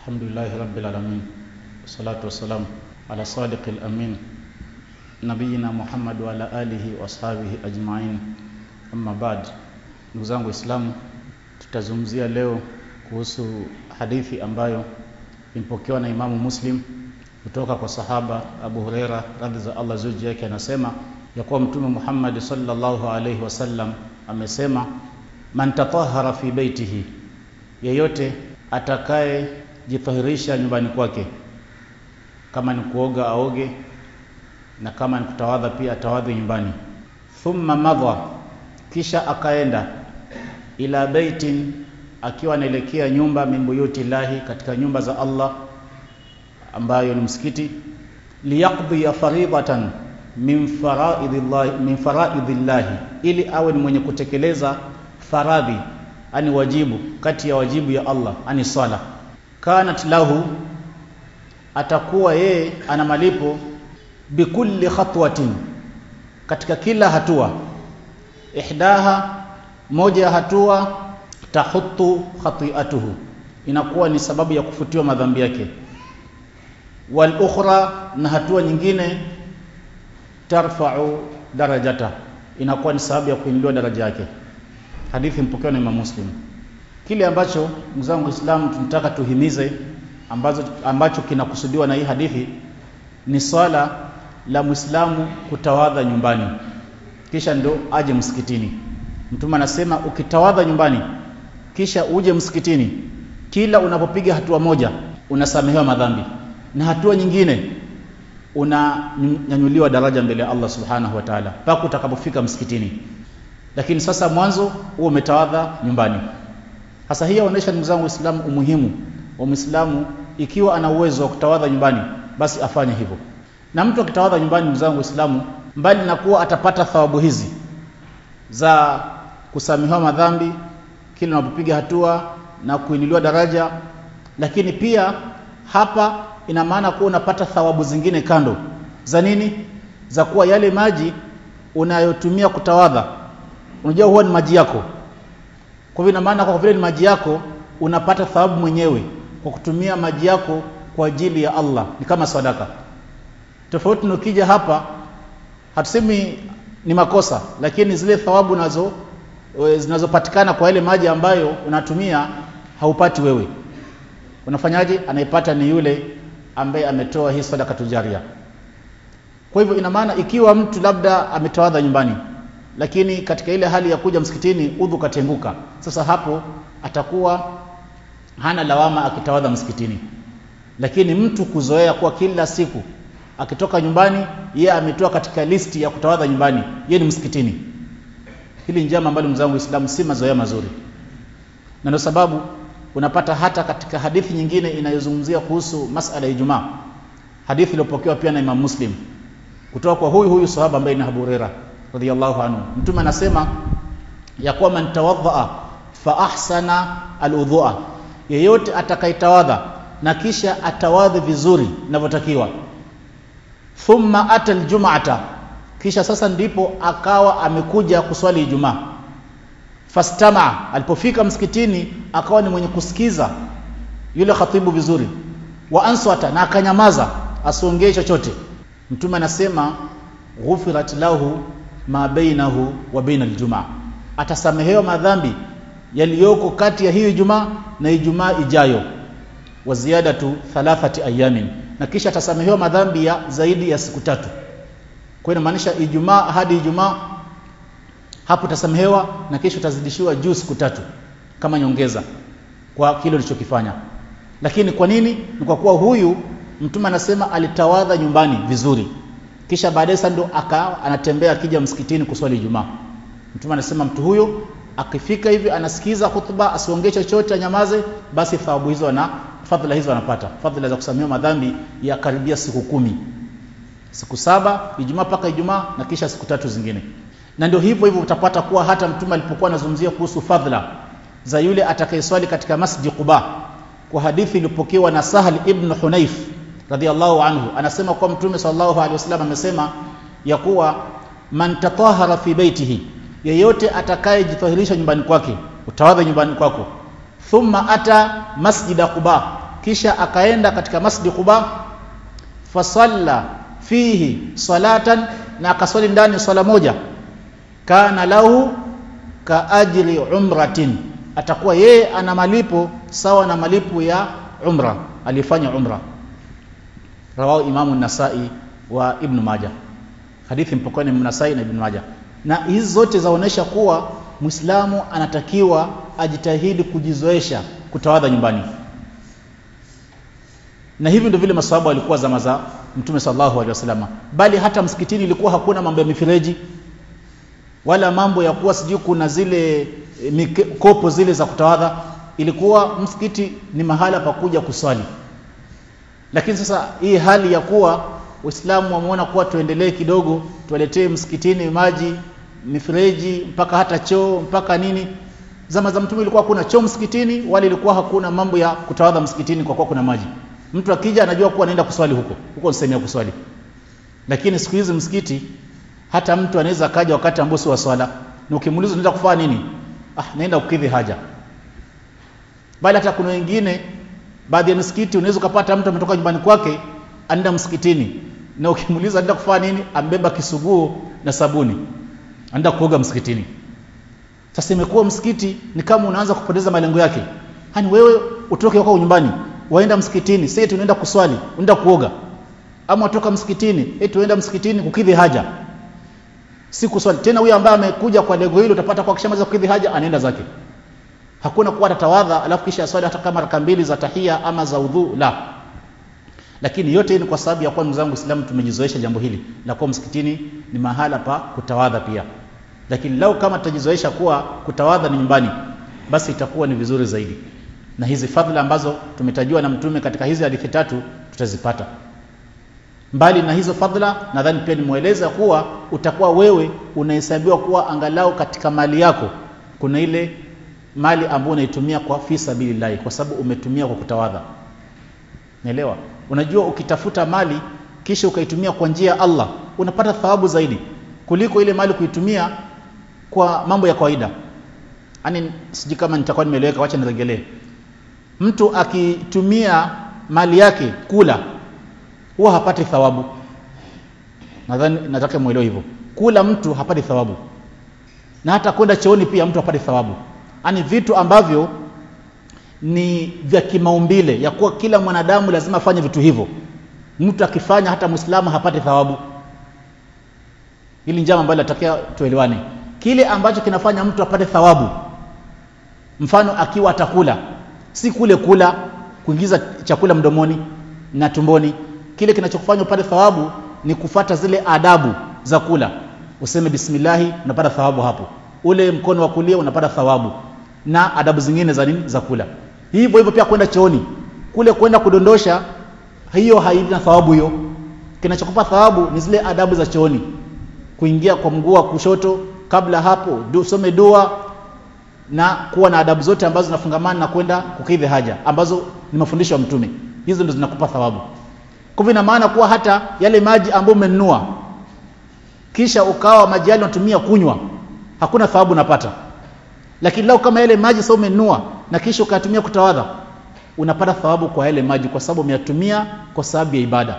الحمد لله رب العالمين والصلاة والسلام على صادق الأمين نبينا Muhammad wa ala alihi wa ashabihi ajmain amma baad ndugu zangu waislamu tutazungumzia leo kuhusu hadithi ambayo imepokewa na imamu muslim kutoka kwa sahaba abu hureira radhi za allah zuji yake anasema ya kuwa mtume muhammadi sallallahu alaihi wasallam amesema man tatahara fi beitihi yeyote atakaye jitahirisha nyumbani kwake kama ni kuoga aoge na kama ni kutawadha pia atawadhi nyumbani thumma madha kisha akaenda ila baitin akiwa anaelekea nyumba min buyuti llahi katika nyumba za Allah ambayo ni msikiti liyaqdi faridatan min faraidhillahi min faraidhillahi ili awe ni mwenye kutekeleza faradhi ani wajibu kati ya wajibu ya Allah ani swala kanat lahu atakuwa yeye ana malipo bikulli khatwatin katika kila hatua ihdaha moja ya hatua tahutu khati'atuhu inakuwa ni sababu ya kufutiwa madhambi yake wal ukhra na hatua nyingine tarfa'u darajata inakuwa ni sababu ya kuinuliwa daraja yake hadithi mpokewa na Imam Muslim kile ambacho ndugu zangu Waislamu tunataka tuhimize ambazo ambacho kinakusudiwa na hii hadithi ni swala la Muislamu kutawadha nyumbani kisha ndo aje msikitini. Mtume anasema ukitawadha nyumbani kisha uje msikitini, kila unapopiga hatua moja unasamehewa madhambi na hatua nyingine unanyanyuliwa daraja mbele ya Allah subhanahu wa ta'ala mpaka utakapofika msikitini. Lakini sasa mwanzo huo umetawadha nyumbani. Sasa hii inaonyesha ndugu zangu Waislamu umuhimu wa Muislamu ikiwa ana uwezo wa kutawadha nyumbani basi afanye hivyo. Na mtu akitawadha nyumbani, ndugu zangu Waislamu, mbali na kuwa atapata thawabu hizi za kusamehewa madhambi kila unapopiga hatua na kuinuliwa daraja, lakini pia hapa ina maana kuwa unapata thawabu zingine kando za nini? Za kuwa yale maji unayotumia kutawadha, unajua huwa ni maji yako. Kwa hivyo ina maana kwa vile ni maji yako, unapata thawabu mwenyewe kwa kutumia maji yako kwa ajili ya Allah, ni kama sadaka. Tofauti na ukija hapa, hatusemi ni makosa, lakini zile thawabu nazo zinazopatikana kwa ile maji ambayo unatumia haupati wewe. Unafanyaje? Anaipata ni yule ambaye ametoa hii sadaka tujaria. Kwa hivyo ina maana ikiwa mtu labda ametawadha nyumbani, lakini katika ile hali ya kuja msikitini udhu katenguka, sasa hapo atakuwa hana lawama akitawadha msikitini. Lakini mtu kuzoea kuwa kila siku akitoka nyumbani yeye ametoa katika listi ya kutawadha nyumbani, yeye ni msikitini. Hili ni jambo ambalo mzangu Uislamu si mazoea mazuri, na ndio sababu unapata hata katika hadithi nyingine inayozungumzia kuhusu masala ya Ijumaa, hadithi iliyopokewa pia na Imam Muslim kutoka kwa huyu huyu sahaba ambaye ni Abu Huraira radhiyallahu anhu. Mtume anasema ya kuwa man tawadhaa fa ahsana aludhua, yeyote atakayetawadha na kisha atawadhi vizuri inavyotakiwa thumma ata aljum'ata, kisha sasa ndipo akawa amekuja kuswali Ijumaa. Fastama, alipofika msikitini akawa ni mwenye kusikiza yule khatibu vizuri, wa answata, na akanyamaza asiongee chochote. Mtume anasema ghufirat lahu ma bainahu wa baina aljumaa, atasamehewa madhambi yaliyoko kati ya hiyo Ijumaa na Ijumaa ijayo, wa ziyadatu thalathati ayamin na kisha atasamehewa madhambi ya zaidi ya siku tatu. Kwa hiyo inamaanisha Ijumaa hadi Ijumaa hapo utasamehewa na kisha utazidishiwa juu siku tatu kama nyongeza kwa kile ulichokifanya. Lakini kwa nini? Ni kwa kuwa huyu mtume anasema alitawadha nyumbani vizuri, kisha baadaye sasa ndo akawa anatembea akija msikitini kuswali Ijumaa. Mtume anasema mtu huyo akifika hivi anasikiza hutuba, asiongee chochote, anyamaze, basi thawabu hizo na fadhila hizo anapata fadhila za kusamehewa madhambi ya karibia siku kumi, siku saba, Ijumaa mpaka Ijumaa na kisha siku tatu zingine. Na ndio hivyo hivyo utapata kuwa hata mtume alipokuwa anazungumzia kuhusu fadhila za yule atakayeswali katika Masjid Quba, kwa hadithi iliyopokewa na Sahal ibn Hunayf radhiallahu anhu, anasema kuwa mtume sallallahu alaihi wasallam amesema ya kuwa man tatahara fi baitihi, yeyote atakayejitahirisha nyumbani kwake, utawadha nyumbani kwako thumma ata masjida Quba, kisha akaenda katika masjid Quba fasalla fihi salatan na akaswali ndani swala moja kana lahu ka ajri umratin atakuwa yeye ana malipo sawa na malipo ya umra alifanya umra rawahu imamu nasai wa ibn majah hadithi mpokoni mnasai na ibn majah na hizi zote zaonesha kuwa muislamu anatakiwa ajitahidi kujizoesha kutawadha nyumbani na hivi ndio vile maswahaba walikuwa zama za mtume sallallahu alaihi wasallam bali hata msikitini ilikuwa hakuna mambo ya mifereji wala mambo ya kuwa sijui kuna zile e, kopo zile za kutawadha ilikuwa msikiti ni mahala pa kuja kuswali lakini sasa hii hali ya kuwa waislamu wameona kuwa tuendelee kidogo tuwaletee msikitini maji mifereji mpaka hata choo mpaka nini zama za mtume ilikuwa hakuna choo msikitini wala ilikuwa hakuna mambo ya kutawadha msikitini kwa kuwa kuna maji mtu akija anajua kuwa anaenda kuswali huko huko ni sehemu ya kuswali lakini siku hizi msikiti hata mtu anaweza akaja wakati ambao si wa swala na ukimuuliza unaenda kufanya nini ah naenda kukidhi haja bali hata kuna wengine baadhi ya misikiti unaweza ukapata mtu ametoka nyumbani kwake anaenda msikitini na ukimuuliza anaenda kufanya nini ambeba kisuguo na sabuni anaenda kuoga msikitini sasa imekuwa msikiti ni kama unaanza kupoteza malengo yake hani wewe utoke kwako nyumbani waenda msikitini sasa tunaenda kuswali unaenda kuoga ama utoka msikitini eti tuenda msikitini kukidhi haja si kuswali tena huyo ambaye amekuja kwa lengo hilo utapata kwa kishamaliza kukidhi haja anaenda zake hakuna kuwa atatawadha alafu kisha swali hata kama raka mbili za tahia ama za udhu la lakini yote hii ni kwa sababu ya kuwa ndugu zangu Uislamu tumejizoesha jambo hili la kuwa msikitini ni mahala pa kutawadha pia lakini lau kama tutajizoesha kuwa kutawadha ni nyumbani basi itakuwa ni vizuri zaidi na hizi fadhila ambazo tumetajiwa na mtume katika hizi hadithi tatu tutazipata mbali na hizo fadhila nadhani pia nimweleza kuwa utakuwa wewe unahesabiwa kuwa angalau katika mali yako kuna ile mali ambayo unaitumia kwa fi sabilillah kwa sababu umetumia kwa kutawadha naelewa unajua ukitafuta mali kisha ukaitumia kwa njia ya Allah unapata thawabu zaidi kuliko ile mali kuitumia kwa mambo ya kawaida yani siji kama nitakuwa nimeeleweka wacha niregelee mtu akitumia mali yake kula huwa hapati thawabu nadhani nataka muelewe hivyo kula mtu hapati thawabu na hata kwenda chooni pia mtu hapati thawabu yani vitu ambavyo ni vya kimaumbile ya kuwa kila mwanadamu lazima afanye vitu hivyo mtu akifanya hata muislamu hapati thawabu hili njama ambalo natakia tuelewane kile ambacho kinafanya mtu apate thawabu mfano akiwa atakula si kule kula kuingiza chakula mdomoni na tumboni kile kinachokufanya upate thawabu ni kufata zile adabu za kula useme bismillahi unapata thawabu hapo ule mkono wa kulia unapata thawabu na adabu zingine za nini za kula hivyo hivyo pia kwenda chooni kule kwenda kudondosha hiyo haina thawabu hiyo kinachokupa thawabu ni zile adabu za chooni kuingia kwa mguu wa kushoto kabla hapo du, some dua na kuwa na adabu zote ambazo zinafungamana na kwenda kukidhi haja ambazo ni mafundisho ya mtume hizo ndo zinakupa thawabu kwa ina maana kuwa hata yale maji ambayo umenunua kisha ukawa maji yale unatumia kunywa hakuna thawabu unapata lakini lau kama yale maji sasa umenunua na kisha ukatumia kutawadha unapata thawabu kwa yale maji kwa sababu umeyatumia kwa sababu ya ibada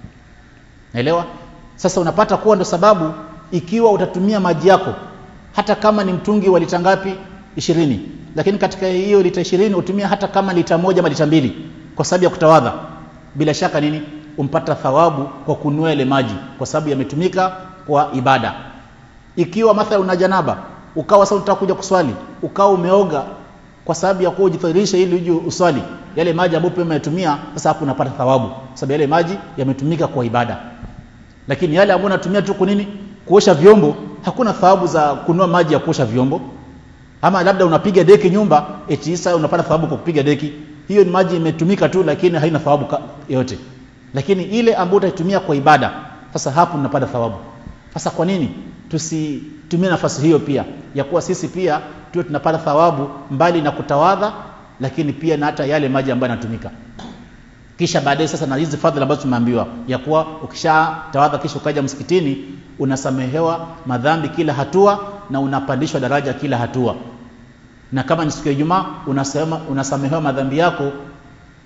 naelewa sasa unapata kuwa ndo sababu ikiwa utatumia maji yako hata kama ni mtungi wa lita ngapi ishirini lakini katika hiyo lita ishirini utumia hata kama lita moja ama lita mbili kwa sababu ya kutawadha bila shaka nini umpata thawabu kwa kununua ile maji kwa sababu yametumika kwa ibada ikiwa mathalan una janaba ukawa sasa unataka kuja kuswali ukawa umeoga kwa sababu ya kuwa ujithirishe ili uje uswali yale maji ambayo pia umeyatumia sasa hapo unapata thawabu sababu yale maji yametumika kwa ibada lakini yale ambayo unatumia tu kunini kuosha vyombo hakuna thawabu za kununua maji ya kuosha vyombo ama labda unapiga deki nyumba eti sasa unapata thawabu kwa kupiga deki hiyo ni maji imetumika tu lakini haina thawabu yote lakini ile ambayo utaitumia kwa ibada sasa hapo unapata thawabu sasa kwa nini tusitumie nafasi hiyo pia ya kuwa sisi pia tuwe tunapata thawabu mbali na kutawadha lakini pia na hata yale maji ambayo yanatumika kisha baadaye sasa na hizi fadhila ambazo tumeambiwa ya kuwa ukishatawadha kisha ukaja msikitini unasamehewa madhambi kila hatua na unapandishwa daraja kila hatua na kama ni siku ya Ijumaa unasema unasamehewa madhambi yako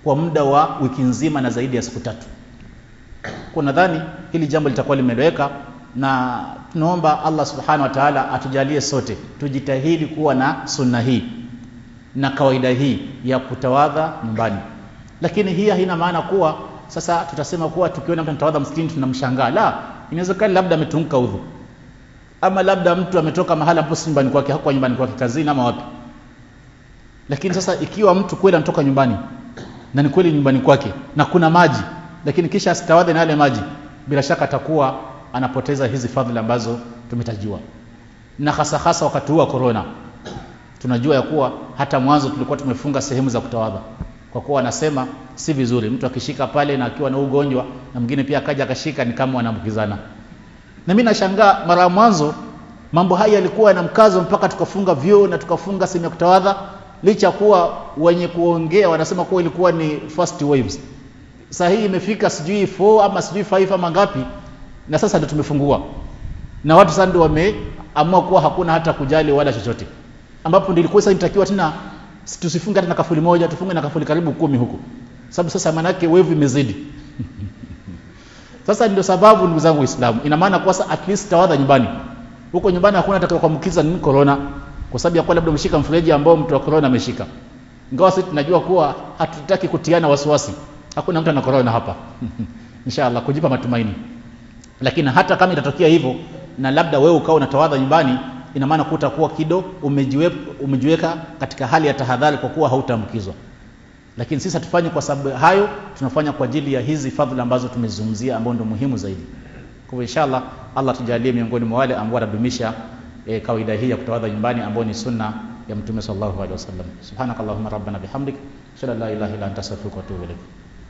kwa muda wa wiki nzima na zaidi ya siku tatu. Kwa nadhani hili jambo litakuwa limeeleweka, na tunaomba Allah subhanahu wa ta'ala atujalie sote tujitahidi kuwa na sunna hii na kawaida hii ya kutawadha nyumbani. Lakini hii haina maana kuwa sasa tutasema kuwa tukiona mtu anatawadha msikitini tunamshangaa. La, inawezekana labda ametunguka udhu, ama labda mtu ametoka mahala ambapo si nyumbani kwake, hakuwa nyumbani kwake, kazini ama wapi. Lakini sasa ikiwa mtu kweli anatoka nyumbani na ni kweli nyumbani kwake na kuna maji, lakini kisha asitawadhe na yale maji, bila shaka atakuwa anapoteza hizi fadhila ambazo tumetajiwa, na hasa hasa wakati huu wa corona. Tunajua ya kuwa hata mwanzo tulikuwa tumefunga sehemu za kutawadha, kwa kuwa wanasema si vizuri mtu akishika pale na akiwa na ugonjwa na mwingine pia akaja akashika, ni kama wanaambukizana. Na mimi nashangaa, mara ya mwanzo mambo haya yalikuwa yana mkazo mpaka tukafunga vyoo na tukafunga sehemu ya kutawadha, licha ya kuwa wenye kuongea wanasema kuwa ilikuwa ni first waves. Sasa hii imefika sijui 4 ama sijui 5 ama ngapi, na sasa ndio tumefungua na watu sasa ndio wameamua kuwa hakuna hata kujali wala chochote, ambapo ndio ilikuwa sasa inatakiwa tena tusifunge hata na kafuli moja, tufunge na kafuli karibu kumi huko, sababu sasa manake wevu imezidi. Sasa ndio sababu ndugu zangu Waislamu, ina maana kwa sasa at least tawadha nyumbani. Huko nyumbani hakuna atakaye kuambukiza nini corona, kwa sababu ya kuwa labda umeshika mfereji ambao mtu wa corona ameshika. Ingawa sisi tunajua kuwa hatutaki kutiana wasiwasi, hakuna mtu ana corona hapa inshallah, kujipa matumaini. Lakini hata kama itatokea hivyo na labda wewe ukawa unatawadha nyumbani, ina maana kuwa utakuwa kido umejiweka, umejiweka katika hali ya tahadhari, kwa kuwa hautaambukizwa. Lakini sisi hatufanye kwa sababu hayo, tunafanya kwa ajili ya hizi fadhila ambazo tumezungumzia, ambao ndio muhimu zaidi. Kwa hivyo inshallah, Allah tujalie miongoni mwa wale ambao watadumisha e, kawaida hii ya kutawadha nyumbani ambao ni sunna ya Mtume sallallahu alaihi wasallam. Subhanakallahumma rabbana bihamdik, ashhadu an la ilaha illa anta astaghfiruka wa atubu ilaik.